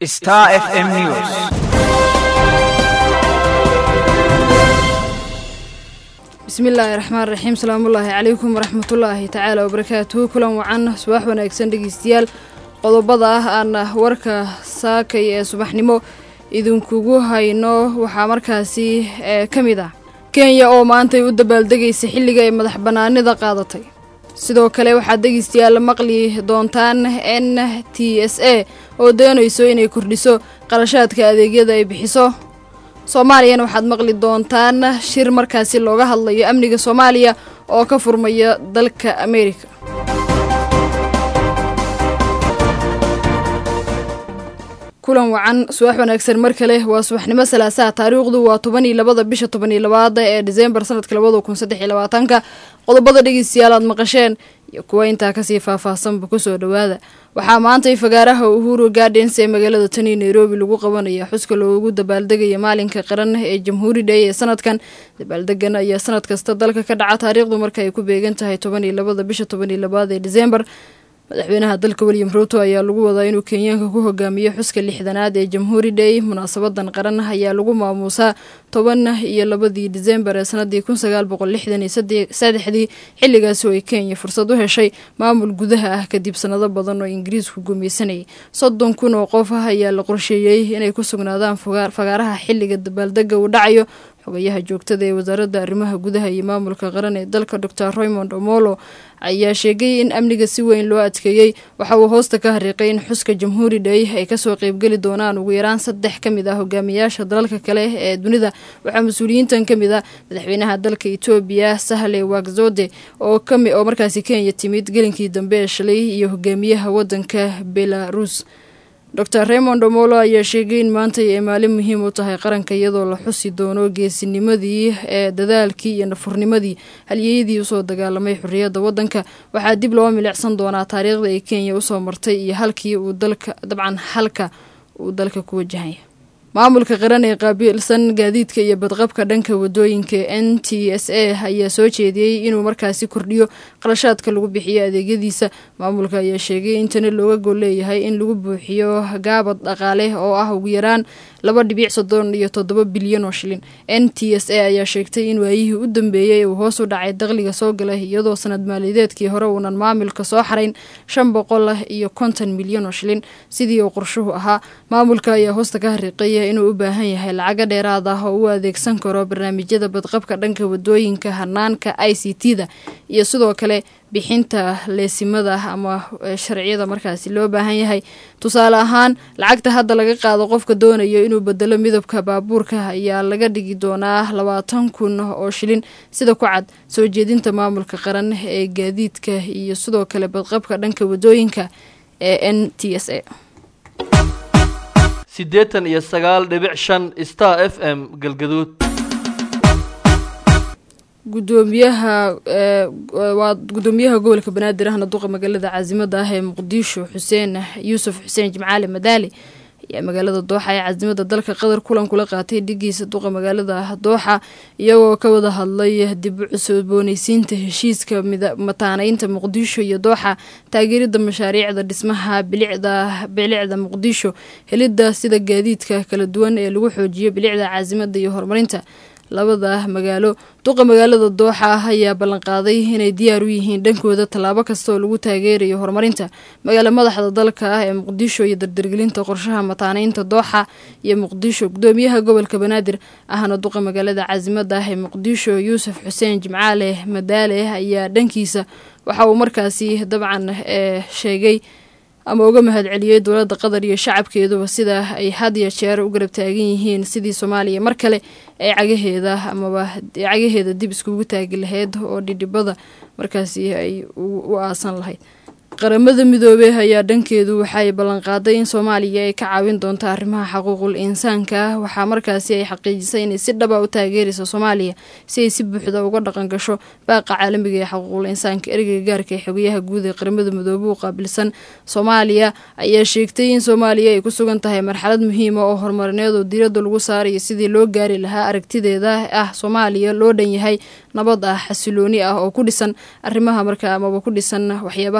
Star FM News. bismillaahi raxmaan raxiim salaamullaahi calaykum waraxmatullaahi tacaala wabarakaatuhu kulan wacan subax wanaagsan dhegeystayaal qodobada ah aana warka saakay ee subaxnimo idinkugu hayno waxaa markaasi ka mid ah kenya oo maantay u dabaaldegaysa xilliga ay madax bannaanida qaadatay sidoo kale waxaad dhegeystayaal maqli doontaan n t s a oo doonayso inay kordhiso qarashaadka adeegyada ay bixiso soomaaliyana waxaad maqli doontaan shir markaasi looga hadlayo amniga soomaaliya oo ka furmaya dalka ameerika kulan wacan subax wanaagsan mar kale waa subaxnimo salaasaha taariikhdu waa toban iyo labada bisha toban iyo labaada ee diseembar sanadka labada kun saddex iyo labaatanka qodobada dhegeystayaal aad maqasheen iyo kuwa intaa kasii faahfaahsanba kusoo dhowaada waxaa maantay fagaaraha uhuru gardens ee magaalada tani nairobi lagu qabanaya xuska loogu dabaaldegaya maalinka qaran ee jamhuuri day ee sanadkan dabaaldegan ayaa sanad kasta dalka ka dhaca taariikhdu marka ay ku beegan tahay toban iyo labada bisha toban iyo labaad ee diseembar madaxweynaha dalka william ruuto ayaa lagu wadaa inuu kenyaanka ku hogaamiyo xuska lixdanaad ee jamhuuri day munaasabadan qaran ayaa lagu maamuusaa toban iyo labadii diseembar ee sanadii kun sagaal boqol lixdan iyo saddexdii xilligaasi oo ay kenya fursad u heshay maamul gudaha ah kadib sanado badan oo ingiriisku gumaysanayay soddon kun oo qof ah ayaa la qorsheeyey inay ku sugnaadaan fagaaraha xilliga dabaaldega uu dhacayo xogayaha joogtada ee wasaaradda arrimaha gudaha iyo maamulka qaran ee dalka dor raymond omolo ayaa sheegay in amniga si weyn loo adkeeyey waxa uu hoosta ka hariiqay in xuska jamhuuri day ay kasoo qeybgeli doonaan ugu yaraan saddex ka mid ah hogaamiyaasha dalalka kale ee dunida waxaa mas-uuliyiintan ka mid ah madaxweynaha dalka etoobiya sahle wakzode oo oo markaasi kenya timid gelinkii dambe ee shalay iyo hogaamiyaha wadanka belarus dor raymond omolo ayaa sheegay in maanta ay maalin muhiim u tahay qaranka iyadoo la xusi doono geesinimadii ee dadaalkii iyo nafurnimadii halyeyadii usoo dagaalamay xorriyadda waddanka waxaa dib loo milicsan doonaa taariikhda ay kenya usoo martay iyo halkii uu dalka dabcan halka uu dalka ku wajahaya maamulka qaran ee qaabilsan gaadiidka iyo badqabka dhanka wadooyinka n t s a ayaa soo jeediyey inuu markaasi kordhiyo qarashaadka lagu bixiyo adeegyadiisa maamulka ayaa sheegay in tani looga gol leeyahay in lagu buuxiyo gaabad dhaqaale oo ah ugu yaraan laba dhibic soddon iyo toddoba bilyan oo shilin n t s a ayaa sheegtay in waayihii u dambeeyey uu hoos u dhacay dakhliga soo galay iyadoo sanad maaliyadeedkii hore uunan maamulka soo xarayn shan boqol iyo konton milyan oo shilin sidii uu qorshuhu ahaa maamulka ayaa hoosta ka hariiqaya inuu u baahan yahay lacago dheeraad ah oo u adeegsan karo barnaamijyada badqabka dhanka wadooyinka hanaanka i c t da iyo sidoo kale bixinta leesimada ama sharciyada markaasi loo baahan yahay tusaale ahaan lacagta hadda laga qaado qofka doonayo inuu bedelo midabka baabuurka ayaa laga dhigi doonaa labaatan kun oo shilin sida ku cad soo jeedinta maamulka qaran ee gaadiidka iyo sidoo kale badqabka dhanka wadooyinka ee n t s a siddeetan iyo sagaal dhibic shan star f m galgaduud gudoomiyaha waa gudoomiyaha gobolka banaadir ahna duqa magaalada caasimada ah ee muqdisho xuseen yuusuf xuseen jimcaali madaali ayaa magaalada dooxa ee caasimada dalka qatar kulan kula qaatay dhigiisa duqa magaalada dooxa iyagoo ka wada hadlay dib u cusbooneysiinta heshiiska mataaneynta muqdisho iyo dooxa taageerida mashaariicda dhismaha bilicda bilicda muqdisho helidda sida gaadiidka kala duwan ee lagu xoojiyo bilicda caasimada iyo horumarinta labada magaalo duqa magaalada dooxa ah ayaa ballanqaaday inay diyaar u yihiin dhankooda tallaabo kasta oo lagu taageerayo horumarinta magaalo madaxda dalka ah ee muqdisho iyo dardargelinta qorshaha mataaneynta dooxa iyo muqdisho gudoomiyaha gobolka banaadir ahna duqa magaalada caasimada ah ee muqdisho yuusuf xuseen jimcaale madaale ayaa dhankiisa waxa uu markaasi dabcan sheegay ama uga mahad celiyey dowladda qatar iyo shacabkeeduba sida ay had iyo jeer u garab taagan yihiin sidii soomaaliya mar kale ay cagaheeda amaba cagaheeda dib iskugu taagi lahayd oo dhidhibada markaasi ay u aasan lahayd qaramada midoobey ayaa dhankeedu waxaay ballanqaaday in soomaaliya ay ka caawin doonto arrimaha xaquuqul insaanka waxaa markaasi ay xaqiijisay inay si dhaba u taageerayso soomaaliya si ay si buuxda uga dhaqan gasho baaqa caalamiga ee xaquuqul insaanka ereyga gaarka ee xogayaha guud ee qaramada midoobe u qaabilsan soomaaliya ayaa sheegtay in soomaaliya ay ku sugan tahay marxalad muhiima oo horumarineed oo diiradda lagu saarayo sidii loo gaari lahaa aragtideeda ah soomaaliya loo dhan yahay nabad ah xasilooni ah oo ku dhisan arrimaha marka amaba ku dhisan waxyaabaha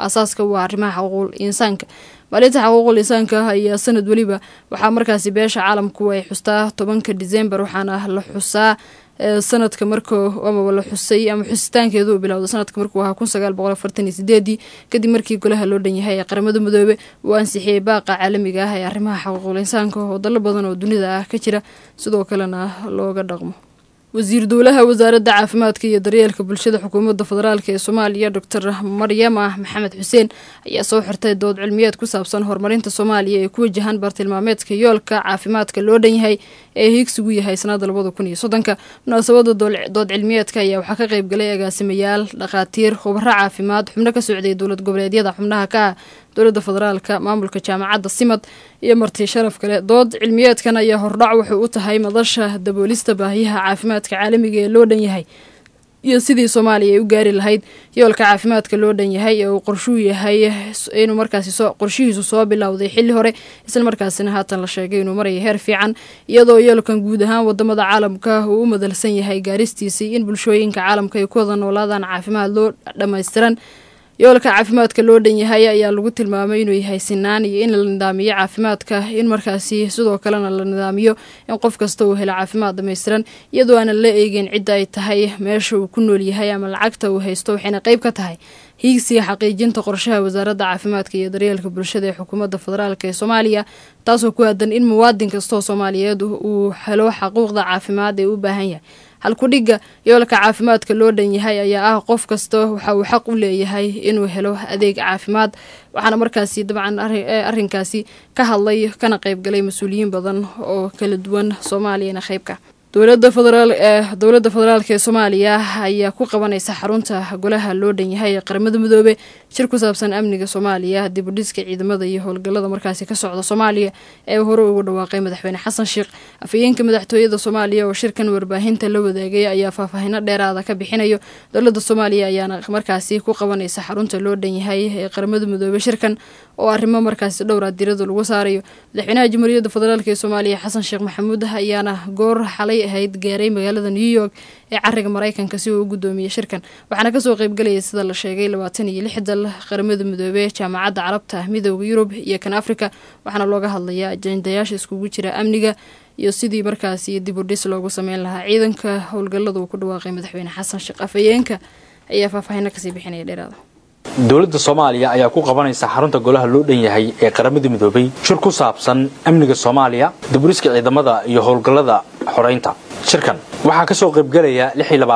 aasaaska u ah arrimaha xuquuqul insaanka maalinta xuquuqul insaanka ayaa sanad weliba waxaa markaasi beesha caalamku ay xustaa tobanka disembar waxaana la xusaa sanadka markuu amaba la xusay ama xusitaankeedu uu bilowda sanadka markuu ahaa kun sagaal boqol afartan iyo sideedii kadib markii golaha loo dhan yahay ee qaramada midoobe uu ansixiyey baaqa caalamiga ah ee arrimaha xuquuqul insaanka oo dallo badan oo dunida ah ka jira sidoo kalena looga dhaqmo wasiir dowlaha wasaaradda caafimaadka iyo daryeelka bulshada xukuumadda federaalk ee soomaaliya doctor maryama maxamed xuseen ayaa soo xirtay dood cilmiyeed ku saabsan horumarinta soomaaliya ee ku wajahan bartilmaameedka yoolka caafimaadka loo dhan yahay ee hiigsigu yahay sanada labada kun iyo soddonka munaasabada dood cilmiyeedka ayaa waxaa ka qayb galay agaasimayaal dhakhaatiir khubaro caafimaad xubno ka socday dowlad goboleedyada xubnaha ka ah dowladda federaalka maamulka jaamacadda simad iyo marti sharaf kale dood cilmiyeedkan ayaa hordhac wuxuu u tahay madasha daboolista baahiyaha caafimaadka caalamiga ee loo dhan yahay iyo sidii soomaaliya ay u gaari lahayd yoolka caafimaadka loo dhan yahay ee uu qorshuu yahay inuu markaasi qorshihiisu soo bilowday xilli hore isla markaasina haatan la sheegay inuu maraya heer fiican iyadoo yoolkan guud ahaan wadamada caalamka uu u madalsan yahay gaaristiisii in bulshooyinka caalamka ay ku wada noolaadaan caafimaad loo dhammaystiran yoolka caafimaadka loo dhan yahay ayaa lagu tilmaamay inuu yahay sinaan iyo in la nidaamiyo caafimaadka in markaasi sidoo kalena la nidaamiyo in qof kasta uu helo caafimaad dhammaystiran iyadoo aanan la eegin cidda ay tahay meesha uu ku nool yahay ama lacagta uu haysto waxayna qayb ka tahay hiigsiga xaqiijinta qorshaha wasaaradda caafimaadka iyo daryeelka bulshada ee xukuumadda federaalk ee soomaaliya taasoo ku aadan in muwaadin kastoo soomaaliyeed uu helo xaquuqda caafimaad ee u baahan yahay halkudhigga yoolka caafimaadka loo dhan yahay ayaa ah qof kasta waxa uu xaq u leeyahay inuu helo adeeg caafimaad waxaana markaasi dabcan arrinkaasi ka hadlay kana qaybgalay mas-uuliyiin badan oo kala duwan soomaaliyana qaybka dowlada federaal ee dowladda federaalk ee soomaaliya ayaa ku qabanaysa xarunta golaha loo dhan yahay ee qaramada midoobe shir ku saabsan amniga soomaaliya dibudhiska ciidamada iyo howlgallada markaasi ka socda soomaaliya ee hore ugu dhawaaqay madaxweyne xasan sheekh afhayeenka madaxtooyada soomaaliya oo shirkan warbaahinta la wadaagay ayaa faahfaahino dheeraada ka bixinayo dowladda soomaaliya ayaana markaasi ku qabanaysa xarunta loo dhan yahay ee qaramada midoobe shirkan oo arrimo markaasi dhowra dirada lagu saarayo madaxweynaha jamhuuriyadda federaalk ee soomaaliya xasan sheekh maxamuud ayaana goor xalay ahayd gaaray magaalada new york ee cariga maraykanka si uu u guddoomiye shirkan waxaana kasoo qeybgalayay sida la sheegay labaatan iyo lix dal qaramada midoobe jaamacadda carabta midooda yurub iyo kan afrika waxaana looga hadlayaa ajendayaasha iskugu jira amniga iyo sidii markaasi dib u dhis loogu sameyn lahaa ciidanka howlgallada uu ku dhawaaqay madaxweyne xasan sheekh afhayeenka ayaa faahfaahino kasii bixinaya dheeraada dowladda soomaaliya ayaa ku qabanaysa xarunta golaha loo dhan yahay ee qaramada midoobay shir ku saabsan amniga soomaaliya diburiska ciidamada iyo howlgallada xoraynta shirkan waxaa ka soo qaybgelaya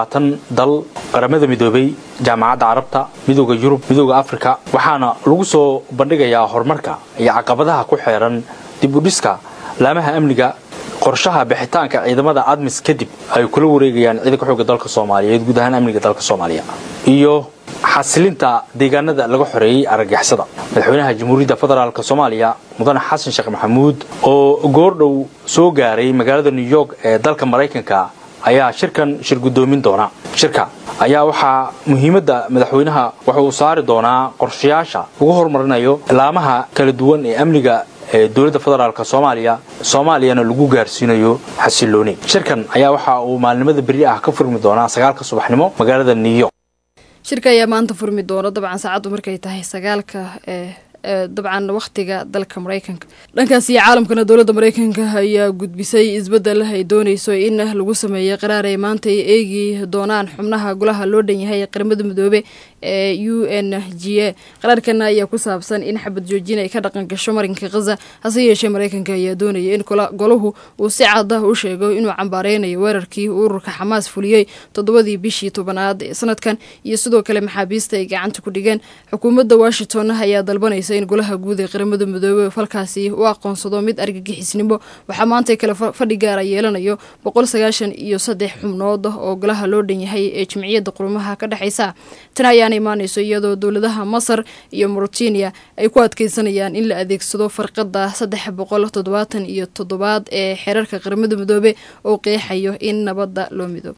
dal qaramada midoobay jaamacadda carabta midooda yurub midooda afrika waxaana lagu soo bandhigayaa horumarka iyo caqabadaha ku xeeran dibudhiska laamaha amniga qorshaha bixitaanka ciidamada admis kadib ay kula wareegayaan ciidanka xooga dalka soomaaliyeed guud ahaan amniga dalka soomaaliya iyo xasilinta deegaanada laga xoreeyey argagixisada madaxweynaha jamhuuriyadda federaalk soomaaliya mudane xasan sheekh maxamuud oo goordhow soo gaaray magaalada new york ee dalka maraykanka ayaa shirkan shir guddoomin doona shirka ayaa waxaa muhiimadda madaxweynaha waxa uu saari doonaa qorshayaasha lagu horumarinayo laamaha kala duwan ee amniga ee dowladda federaalk soomaaliya soomaaliyana lagu gaarsiinayo xasilooni shirkan ayaa waxa uu maalnimada beri ah ka furmi doonaa sagaalka subaxnimo magaalada new york shirka ayaa maanta furmi doona dabcan saacaddu markay tahay sagaalka ee dabcan wakhtiga dalka maraykanka dhankaas iyo caalamkana dowladda maraykanka ayaa gudbisay isbeddel ay dooneyso in lagu sameeyo qaraar ay maanta ay eegi doonaan xubnaha golaha loo dhan yahay ee qaramada midoobe ee u n g a qaraarkana ayaa ku saabsan in xabad joojin ay ka dhaqan gasho marinka khaza hase yeeshee maraykanka ayaa doonaya in golahu uu si cad ah u sheego inuu cambaareynayo weerarkii ururka xamaas fuliyey toddobadii bishii tobanaad ee sanadkan iyo sidoo kale maxaabiista ay gacanta ku dhigeen xukuumadda washington ayaa dalbanaysa in golaha guud ee qaramada midoobe falkaasi u aqoonsado mid argagixisnimo waxaa maanta kale fadhi gaara yeelanayo boqol sagaashan iyo saddex xubnood oo golaha loo dhan yahay ee jimciyadda qurumaha ka dhexeysa tan ayaana imaaneyso iyadoo dowladaha masar iyo mauritania ay ku adkeysanayaan in la adeegsado farqada saddex boqol toddobaatan iyo toddobaad ee xeerarka qaramada midoobe oo qeexayo in nabadda loo midoobo